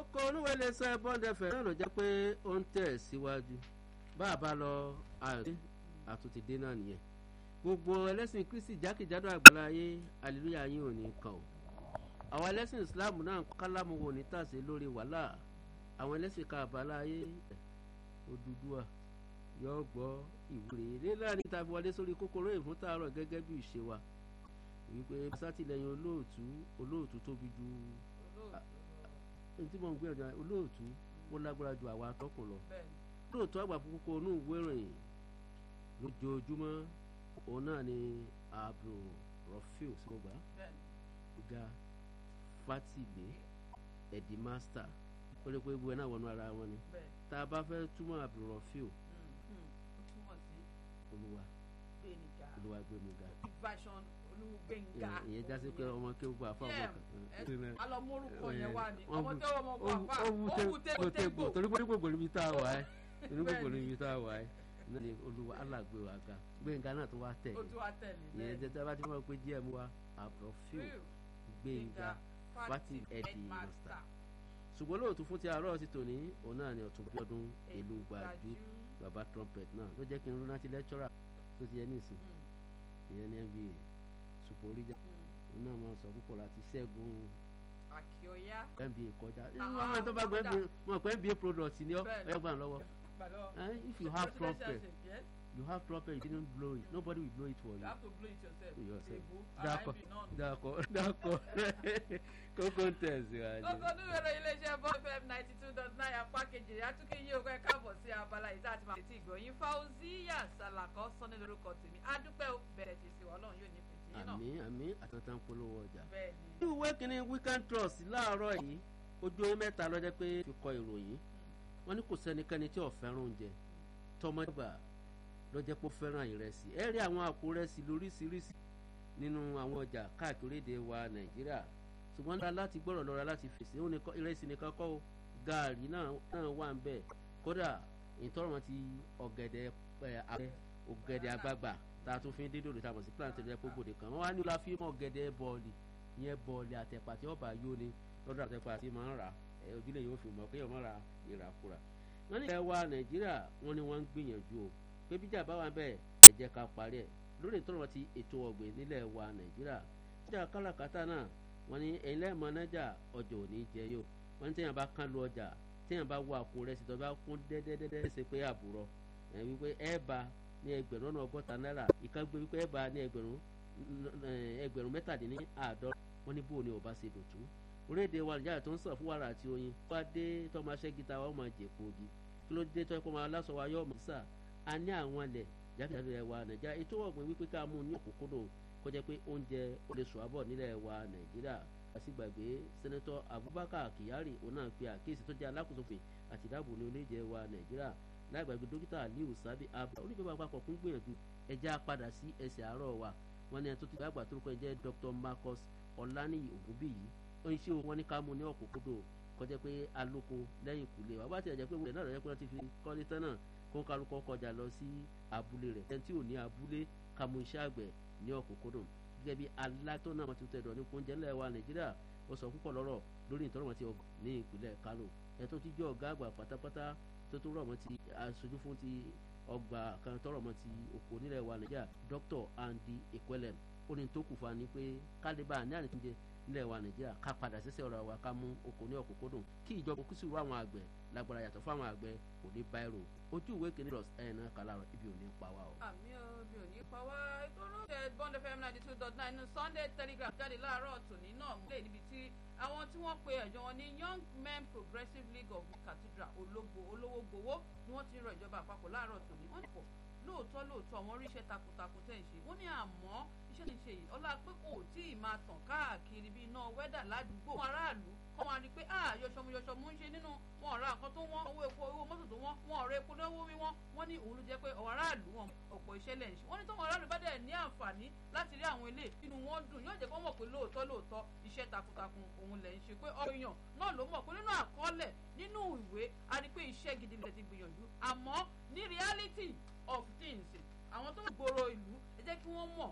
kókó olúwe lè sọ bond fm náà ló jẹ́ pé ó ń tẹ̀ síwájú bá a bá lọ àyọ̀dé àtúntìdé náà nìyẹn gbogbo ẹlẹ́sìn kristi jákèjádò àgbáláyé hallelujah yín ò ní kàn ó àwọn ẹlẹ́sìn islam náà kálámù wò ní tàṣe lórí wàhálà àwọn ẹlẹ́sìn ká àbáláyé Odùduwà yóò gbọ́ ìwúre nílẹ̀ níta fi wọlé sórí kókóró ìfún tààrọ̀ gẹ́gẹ́ bí ìṣe wa wípé sátìlẹ́yìn olóòtú olóòtú tóbi ju tí mo ń gbé ọjà olóòtú ó lágbára ju àwa atọ́kùn lọ olóòtú àgbà fún kókó inú ìwé ìròyìn lójoojúmọ́ òun náà ni abdul rafiu sọgbà ga fatile edimasta ó lè pé ibùdó náà wọnú ara wọn ni tá a bá fẹ́ túmọ̀ abdul rafiu olúwa olúwa gbẹmíga version olúgbẹ̀ngà ìyẹn jásí pé ọmọ kí ó gbà fún ọmọ kan alọmọrúkọ yẹn wà ní ọmọ tẹ ọmọ kọ àfà ó wú tégbò torí pé gbogbo níbi tá a wà ẹ́ torí gbogbo Bẹ́ẹ̀ni. níbi tá a wà ẹ́ náà ni olúwa alàgbé wa ga gbẹ̀ngà náà tó wá tẹ̀ ó tún wá tẹ̀lé ìyẹn jẹ́ tí a bá ti mọ̀ pé gm wa abdulrafiu gbẹ̀ngà fati ẹ̀dì master ṣùgbọ́n lóòótọ́ fún ti àárọ̀ ti tòní òun náà ni ọ̀tún bíọ́dún ìlú gbàjú baba trumpet náà ló jẹ́ kí n rántí lecturer tó ti yẹ ní ìsìn ìyẹn ní nba ṣùpọ̀ oríjà òun náà máa sọ púpọ̀ láti ṣẹ́gun àkíọ́yá nba kọjá Ah, wọn àwọn tó bá gbẹ kódà. mọ̀ pé nba product ni ọ Bẹ́ẹ̀ni. ẹ gbà lọ́wọ́ gbàdọ̀ Eh, if you have trumpet Presidential yes you have trumpet you didn't blow it nobody will blow it for you you. have to blow it yourself Yourself. Èbó, D'accord, RIP náà nù. d'accord, d'accord. kókó ń tẹ̀síwájú. Kókó núwèrè iléeṣẹ́ bọ́ fm ninety two dot nine apá kejì rẹ̀ àtúnkì yí òkú ẹ̀ káàbọ̀ sí abala yìí tá a ti máa fi ìgbọ̀nyìn Fauziya Salako sọ́ni lórúkọ tèmi adúpẹ́ ó bẹ̀rẹ̀ ti sí wa ọlọ́run yóò ní fèsì yín náà àmì àmì àtàntàn polówó ọjà. bẹ́ẹ̀ ni ní ìwé kínní weekend trust láàárọ̀ yìí ojú ewé mẹ́ta lọ́jọ́ pé fi kọ ìròyìn wọ́n ní kò sẹ́nikẹ́ni tí ò fẹ́ràn oúnjẹ tọmọdébà lọ́jọ́ pé ó fẹ́ràn ìrẹsì ẹ rí àwọn àpò rẹsì lóríṣiríṣi nínú àwọn ọjà káàkiri èdè wa nàìjíríà ṣùgbọ́n nígbà láti gbọ́rọ̀ lọ́ra láti fèsì ó ní kọ́- ìrẹsì nìkan kọ́ o gaàrí náà náà wà ń bẹ̀ kódà ìtọ́rọ̀ wọn ti ọ̀gẹ̀dẹ̀ ẹ̀, àgbẹ̀ ọ̀gẹ̀dẹ̀ àgbagbà tá a tún fi ń dídò lóta mọ̀ sí plantain rẹ̀ gbogbo kan wọ́n wá ní la fi mọ̀ ọ̀gẹ̀dẹ̀ bọ́ọ̀lì ìyẹn bọ́ọ̀lì àtẹ̀pà tí ọba yóò ní lọ́dọ̀ àtẹ̀pà tí máa ń rà ẹ̀ ojúlé yóò fi mọ̀ pé ọmọ ra ìràkúrà. wọ́n ní ilẹ̀ wa nàìjíríà wọ́n ní wọ́n ń gbìyànjú o pé bíjà bá wà bẹ́ẹ̀ ẹ jẹ́ ká parí ẹ̀ lórí ìtọ́rọ̀ ti ètò ọ̀gbìn nílẹ̀ wa nàìjíríà ọjà káràkátà náà wọ́n ní ẹ̀yin lẹ́ẹ̀mọ nájà ọjà ò ní jẹ yóò wọ́n ní téèyàn bá kán lu ọjà téèyàn bá wọ àpò rẹ̀ sì tọ́ bá kún dẹ́dẹ́dẹ́dẹ́ ṣe pé àbúrọ̀ ẹ̀ wípé ẹ̀ bá ní ẹgbẹ̀rún ọ̀nà ọgọ́ta náírà ìkágbé wípé ẹ̀ bá ní ẹgbẹ̀rún eh, ẹgbẹ̀rún mẹ́tàdínní àádọ́rùn wọ́n ní bóun ni ọba ṣe dòtú orílẹ̀-èdè wa nìjára tó ń sàn fún wàrà àti oyin wá dé tọ́mọ aṣẹ́gita wa ó máa jẹ kóògì kí ló dé tọ́jú pé ọmọ aláṣọ wa yóò mọ̀ sà á ní àwọn ilẹ̀ jákèjádò ẹ̀ wa nàìjíríà ètò ọ̀gbìn wípé ká mú un ní òkúkúdùn kó jẹ́ pé oúnjẹ ó lè sùn àbọ̀ nílẹ̀ wa nàìjíríà àsìgbàgbé sẹ́nẹ́tọ̀ abubakar kyari òun náà pe àkíyèsí tó jẹ́ alákòóso fè àti ìdáàbò ní orílẹ̀-èdè wa nàìjíríà láìgbàgbé dókítà aliu sabi abba oníjọba àpapọ̀ kún gbìyànjú ẹja padà sí ẹsẹ̀ àárọ̀ wa wọn ní ẹni tó ti gbàgbà tó rúkọ jẹ́ dr marcus ọ̀lànìyí ògúnbíyì ó ń ṣe wọn ní ká mú ní ọ̀kúnkúndùn kọjá pé alóko lẹ́yìn ìkúlé wa bá ti ẹ̀jẹ̀ pé wọ́n náà rẹ̀ pé wọ́n ti fi kọ́lé tán náà kó ń kálukọ́ kọjá lọ sí abúlé rẹ̀ ẹni tí ò ní abúlé ká mú iṣẹ́ àgbẹ̀ ní ọ̀kúnkúndùn gẹ́gẹ́ bí alátọ́ náà wọ́n ti tẹ̀dọ̀ ní oúnjẹ ńlẹ̀ wa nàìjíríà ó sọ púpọ̀ lọ́rọ̀ lórí ìtọ́rọ̀ wọn ti ọg- ní ìpínlẹ̀ kánò ẹ̀ tó ti jẹ́ ọ̀gá àgbà pátápátá tó tó rọ̀ mọ́ ti aṣojú fún ti ọgbà kan tọrọ̀ mọ́ ti oko nílẹ̀ wa nàìjíríà dr andy ekwelem ó ní tó kù fún wa ní pé kálíbà ní àníkúnjẹ nílẹ̀ wa nàìjíríà ká padà sísẹ́ ọ̀rọ̀ wa ká mú oko ní ọ̀kúnkúndùn kí ìjọba kú sí ìwé àwọn àgbẹ̀ lágbára yàtọ̀ fún àwọn àgbẹ̀ kò ní báyìí ojú ìwé kìíní rọ̀ ẹ̀ náà kàlà rọ̀ ibi ò ní pa wá o. àmì òbí ò ní pa wá ètò olóòtú bond fm ninety two dot nine ní sunday telegraph jáde láàárọ̀ tòní náà múlẹ̀ níbi tí àwọn tí wọ́n pe ẹ̀jọ́ wọn ní young men progressive league of cathedral ológo olówó gbowó ni wọ́n ti ń rọ ìjọba àpapọ̀ láàárọ̀ tòní wọ́n pọ̀ lóòótọ́ lóòótọ́ àwọn oríṣẹ́ takuntakun tẹ̀ ń ṣe wọ́n ní àmọ́ iṣẹ́ tí ń ṣe yìí ọlá pé kò tí ì máa tàn káàkiri bí iná wẹ́dà ládùúgbò fún aráàlú kọ́ wọn rí i pé ah yọ̀ṣọ̀mù yọ̀ṣọ̀mù ń ṣe nínú wọn ọ̀rá nǹkan tó wọ́n owó epo owó mọ́tò tó wọ́n wọn ọ̀rẹ́ epo lọ́wọ́ wí wọ́n wọ́n ní òun ló jẹ́ pé ọ̀rọ̀ aráàlú wọn ọ̀pọ̀ iṣẹ́ lẹ̀ ń ṣe wọ́n ní tọ́wọ́n aráàlú bá dẹ̀ ní àǹfààní láti rí àwọn ilé inú wọn dùn yóò jẹ́ kó mọ̀ pé lóòótọ́ lóòótọ́ iṣẹ́ takuntakun òun lẹ̀ ń ṣe pé ọ̀rọ̀ èèyàn náà ló mọ̀ pé nínú àkọọ́lẹ̀ nínú ìwé a rí pé iṣẹ́ gidi lẹ̀ ti gbìyànjú àmọ́ ní reality of things àwọn tó gbòòrò ìlú ẹ jẹ́ kí wọ́n mọ̀